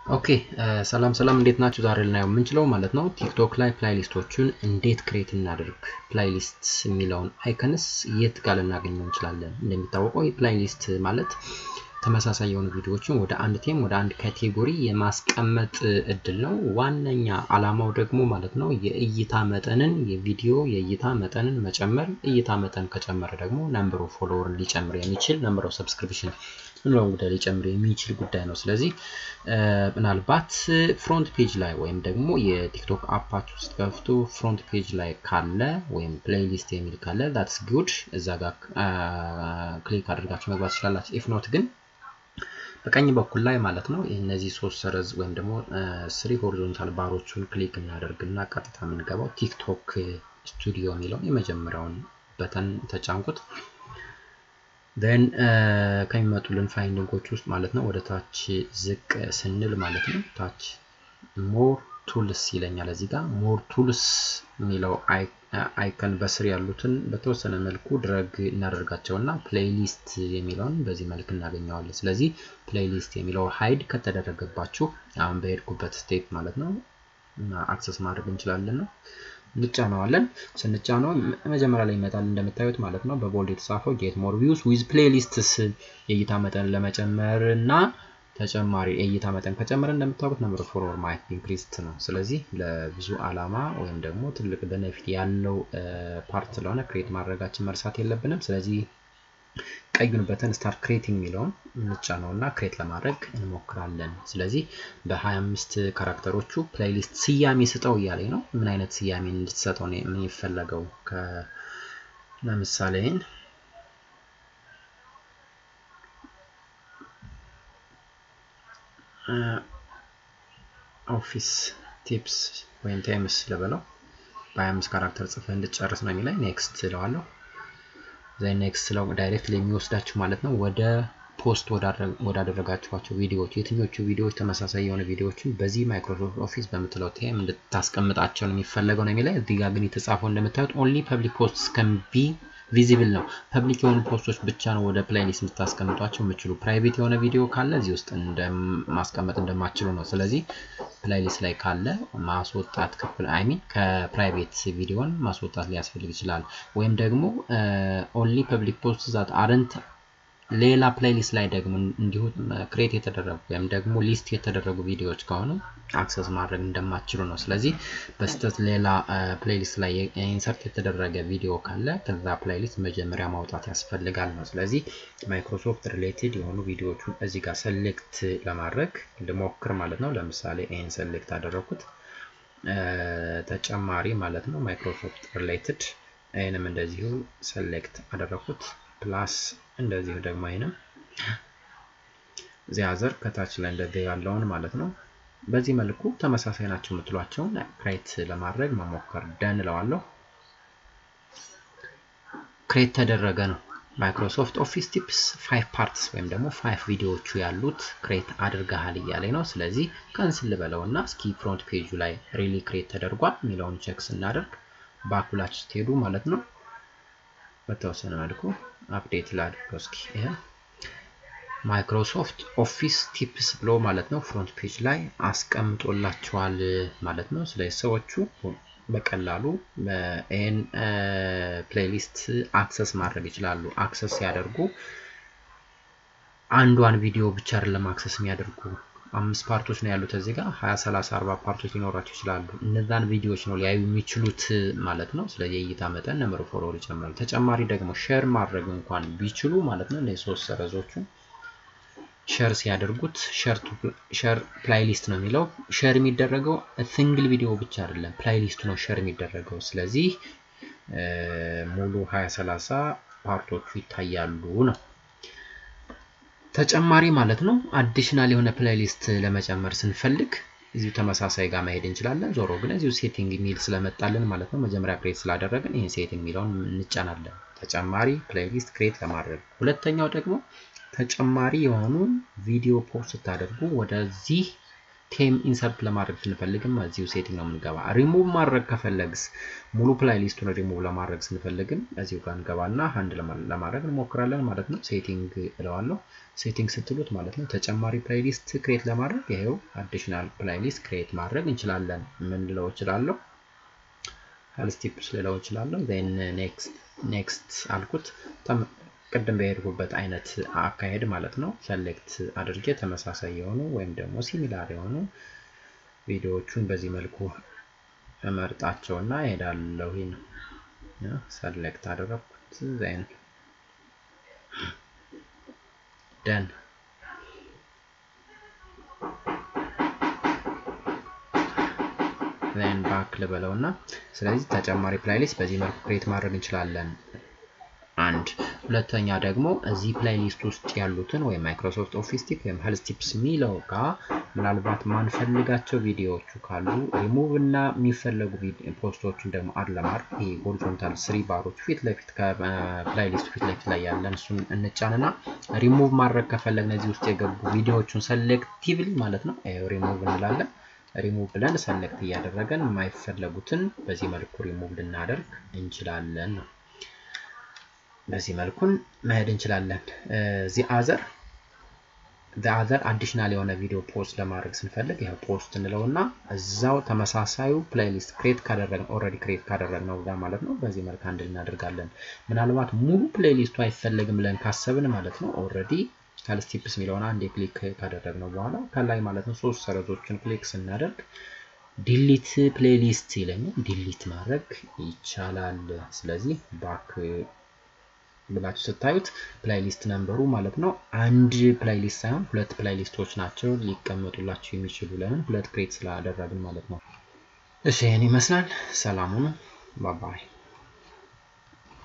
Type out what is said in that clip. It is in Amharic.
ኦኬ ሰላም ሰላም፣ እንዴት ናችሁ? ዛሬ ልናየው የምንችለው ማለት ነው ቲክቶክ ላይ ፕላይሊስቶቹን እንዴት ክሬት እናደርግ፣ ፕላይሊስት የሚለውን አይከንስ የት ጋር ልናገኘው እንችላለን። እንደሚታወቀው የፕላይሊስት ማለት ተመሳሳይ የሆኑ ቪዲዮዎችን ወደ አንድ ቴም ወደ አንድ ካቴጎሪ የማስቀመጥ እድል ነው። ዋነኛ አላማው ደግሞ ማለት ነው የእይታ መጠንን የቪዲዮ የእይታ መጠንን መጨመር። እይታ መጠን ከጨመረ ደግሞ ነምበር ኦፍ ፎሎወርን ሊጨምር የሚችል ነምበር ኦፍ ሰብስክሪፕሽን ምንለው ጉዳይ ሊጨምር የሚችል ጉዳይ ነው። ስለዚህ ምናልባት ፍሮንት ፔጅ ላይ ወይም ደግሞ የቲክቶክ አፓች ውስጥ ገብቶ ፍሮንት ፔጅ ላይ ካለ ወይም ፕሌይሊስት የሚል ካለ ዳትስ ጉድ እዛ ጋር ክሊክ አድርጋችሁ መግባት ትችላላችሁ። ኢፍ ኖት ግን በቀኝ በኩል ላይ ማለት ነው እነዚህ ሶስት ሰረዝ ወይም ደግሞ ስሪ ሆሪዞንታል ባሮቹን ክሊክ እናደርግና ቀጥታ የምንገባው ቲክቶክ ስቱዲዮ የሚለውን የመጀመሪያውን በተን ተጫንኩት። ን ከሚመጡልን ፋይንዲንጎች ውስጥ ማለት ነው ወደ ታች ዝቅ ስንል ማለት ነው ታች ሞር ቱልስ ይለኛል። እዚህ ጋር ሞር ቱልስ የሚለው አይከን በስር ያሉትን በተወሰነ መልኩ ድረግ እናደርጋቸውና ፕሌይሊስት የሚለውን በዚህ መልክ እናገኘዋለን። ስለዚህ ፕሌይሊስት የሚለው ሀይድ ከተደረገባችሁ አሁን በሄድኩበት ስቴፕ ማለት ነው አክሰስ ማድረግ እንችላለን ነው እንጫነዋለን። ስንጫነው መጀመሪያ ላይ ይመጣል እንደምታዩት ማለት ነው በቦልድ የተጻፈው ጌት ሞር ቪውስ ዊዝ ፕሌሊስትስ የእይታ መጠን ለመጨመር እና ተጨማሪ የእይታ መጠን ከጨመረ እንደምታውቁት ነምበር ፎሎወር ማየት ኢንክሪስት ነው። ስለዚህ ለብዙ አላማ ወይም ደግሞ ትልቅ በነፊት ያለው ፓርት ስለሆነ ክሬት ማድረጋችን መርሳት የለብንም። ስለዚህ ቀዩን በተን ስታርት ክሬቲንግ የሚለውን እንጫነው እና ክሬት ለማድረግ እንሞክራለን። ስለዚህ በ25 ካራክተሮቹ ፕሌይሊስት ስያሜ ስጠው እያለኝ ነው። ምን አይነት ስያሜ እንድትሰጠው ነው ምን ይፈለገው? ለምሳሌ ኦፊስ ቲፕስ ወይም ቴምስ ልበለው በ25 ካራክተር ጽፈህ እንድጨርስ ነው የሚለኝ። ኔክስት እለዋለሁ። ዘይ ኔክስት ስለው ዳይሬክት የሚወስዳችሁ ማለት ነው ወደ ፖስት ወዳደረጋችኋቸው ቪዲዮዎች የትኞቹ ቪዲዮዎች ተመሳሳይ የሆነ ቪዲዮዎችን በዚህ ማይክሮሶፍት ኦፊስ በምትለው ቴም እንድታስቀምጣቸው ነው የሚፈለገው ነው የሚለኝ። እዚህ ጋር ግን የተጻፈው እንደምታዩት ኦንሊ ፐብሊክ ፖስት ከን ቢ ቪዚብል ነው። ፐብሊክ የሆኑ ፖስቶች ብቻ ነው ወደ ፕሌይሊስት የምታስቀምጧቸው የምችሉ። ፕራይቬት የሆነ ቪዲዮ ካለ እዚህ ውስጥ ማስቀመጥ እንደማችሉ ነው። ስለዚህ ፕሌይሊስት ላይ ካለ ማስወጣት አይሚን ከፕራይቬት ቪዲዮን ማስወጣት ሊያስፈልግ ይችላል። ወይም ደግሞ ኦንሊ ፐብሊክ ፖስት ዛት አረንት ሌላ ፕሌይሊስት ላይ ደግሞ እንዲሁ ክሬት የተደረጉ ወይም ደግሞ ሊስት የተደረጉ ቪዲዮዎች ከሆኑ አክሰስ ማድረግ እንደማትችሉ ነው። ስለዚህ በስህተት ሌላ ፕሌይሊስት ላይ ኢንሰርት የተደረገ ቪዲዮ ካለ ከዛ ፕሌይሊስት መጀመሪያ ማውጣት ያስፈልጋል ነው። ስለዚህ ማይክሮሶፍት ሪሌትድ የሆኑ ቪዲዮዎቹን እዚህ ጋር ሰሌክት ለማድረግ ልሞክር ማለት ነው። ለምሳሌ ይህን ሰሌክት አደረኩት። ተጨማሪ ማለት ነው ማይክሮሶፍት ሪሌትድ ይህንም እንደዚሁ ሰሌክት አደረኩት። ፕላስ እንደዚሁ ደግሞ አይንም ዚያዘር ከታች ላይ እንደዚህ ያለውን ማለት ነው። በዚህ መልኩ ተመሳሳይ ናቸው የምትሏቸውን ክሬት ለማድረግ መሞከር ደን እለዋለሁ። ክሬት ተደረገ ነው። ማይክሮሶፍት ኦፊስ ቲፕስ ፋይቭ ፓርትስ ወይም ደግሞ ፋይቭ ቪዲዮዎቹ ያሉት ክሬት አድርገሃል እያለኝ ነው። ስለዚህ ከንስል ልበለው እና እስኪ ፍሮንት ፔጁ ላይ ሪሊ ክሬት ተደርጓል የሚለውን ቼክ ስናደርግ ባኩላችሁ ስትሄዱ ማለት ነው በተወሰነ መልኩ አፕዴት ላድርገው እስኪ ይሄ ማይክሮሶፍት ኦፊስ ቲፕስ ብሎ ማለት ነው ፍሮንት ፔጅ ላይ አስቀምጦላቸዋል ማለት ነው። ስለዚህ ሰዎቹ በቀላሉ ይህን ፕሌይሊስት አክሰስ ማድረግ ይችላሉ። አክሰስ ሲያደርጉ አንዷን ቪዲዮ ብቻ አይደለም አክሰስ የሚያደርጉ አምስት ፓርቶች ነው ያሉት እዚህ ጋር ሀያ ሰላሳ አርባ ፓርቶች ሊኖራቸው ይችላሉ። እነዛን ቪዲዮዎች ነው ሊያዩ የሚችሉት ማለት ነው። ስለዚህ የእይታ መጠን ነምበር ፎሎወር ይጨምራል። ተጨማሪ ደግሞ ሼር ማድረግ እንኳን ቢችሉ ማለት ነው እነዚህ ሶስት ሰረዞቹን ሼር ሲያደርጉት ሼር ፕላይሊስት ነው የሚለው ሼር የሚደረገው ሲንግል ቪዲዮ ብቻ አይደለም ፕላይሊስቱ ነው ሼር የሚደረገው። ስለዚህ ሙሉ ሀያ ሰላሳ ፓርቶቹ ይታያሉ ነው ተጨማሪ ማለት ነው። አዲሽናል የሆነ ፕሌይሊስት ለመጨመር ስንፈልግ እዚሁ ተመሳሳይ ጋር መሄድ እንችላለን። ዞሮ ግን እዚሁ ሴቲንግ የሚል ስለመጣልን ማለት ነው መጀመሪያ ክሬት ስላደረግን ይህን ሴቲንግ የሚለውን እንጫናለን። ተጨማሪ ፕሌይሊስት ክሬት ለማድረግ ሁለተኛው ደግሞ ተጨማሪ የሆኑ ቪዲዮ ፖስት ስታደርጉ ወደዚህ ቴም ኢንሰርት ለማድረግ ስንፈልግም እዚሁ ሴቲንግ ነው የምንገባ። ሪሙቭ ማድረግ ከፈለግስ ሙሉ ፕላይሊስቱን ሪሙቭ ለማድረግ ስንፈልግም እዚሁ ጋር እንገባና አንድ ለማድረግ እንሞክራለን ማለት ነው። ሴቲንግ እለዋለሁ። ሴቲንግ ስትሉት ማለት ነው ተጨማሪ ፕላይሊስት ክሬት ለማድረግ ይሄው አዲሽናል ፕላይሊስት ክሬት ማድረግ እንችላለን። ምን ልለው እችላለሁ? ሄልስቲፕስ ልለው እችላለሁ። ዜን ኔክስት ኔክስት አልኩት። ቅድም በሄድኩበት አይነት አካሄድ ማለት ነው። ሰሌክት አድርጌ ተመሳሳይ የሆኑ ወይም ደግሞ ሲሚላር የሆኑ ቪዲዮዎቹን በዚህ መልኩ እመርጣቸውና እሄዳለሁ። ይህን ሰሌክት አደረግኩት። ዜን ደን ዜን ባክ ልበለው እና ስለዚህ ተጨማሪ ፕላይሊስት በዚህ መልኩ ክሬት ማድረግ እንችላለን። አንድ ሁለተኛ ደግሞ እዚህ ፕላይሊስት ውስጥ ያሉትን ወይም ማይክሮሶፍት ኦፊስ ቲፕ ወይም ሄልዝ ቲፕስ የሚለው ጋር ምናልባት ማንፈልጋቸው ቪዲዮዎቹ ካሉ ሪሙቭ እና የሚፈለጉ ፖስቶችን ደግሞ አድ ለማድረግ ይሄ ሆሪዞንታል ስሪ ባሮች ፊት ለፊት ከፕላይሊስቱ ፊት ለፊት ላይ ያለን እሱን እንጫንና ሪሙቭ ማድረግ ከፈለግን እዚህ ውስጥ የገቡ ቪዲዮዎቹን ሰሌክቲቭሊ ማለት ነው ሪሙቭ እንላለን። ሪሙቭ ብለን ሰሌክት እያደረገን የማይፈለጉትን በዚህ መልኩ ሪሙቭ ልናደርግ እንችላለን ነው። በዚህ መልኩን መሄድ እንችላለን። ዚ አዘር አዘር አዲሽናል የሆነ ቪዲዮ ፖስት ለማድረግ ስንፈልግ ያው ፖስት እንለውና እዛው ተመሳሳዩ ፕሌሊስት ክሬት ካደረግን ኦልሬዲ ክሬት ካደረግነው ጋር ማለት ነው። በዚህ መልክ አንድ እናደርጋለን። ምናልባት ሙሉ ፕሌሊስቱ አይፈለግም ብለን ካሰብን ማለት ነው ኦልሬዲ ሄልስቲፕስ የሚለውን አንድ ክሊክ ካደረግነው በኋላ ከላይ ማለት ነው ሶስት ሰረዞችን ክሊክ ስናደርግ ዲሊት ፕሌሊስት ይለኛል። ዲሊት ማድረግ ይቻላል። ስለዚህ ባክ ብላችሁ ስታዩት ፕላይሊስት ነንበሩ ማለት ነው አንድ ፕላይሊስት ሳይሆን ሁለት ፕላይሊስቶች ናቸው ሊቀመጡላችሁ የሚችሉ ለምን ሁለት ክሬት ስላደረግን ማለት ነው። እሺ ይህን ይመስላል። ሰላሙን ባባይ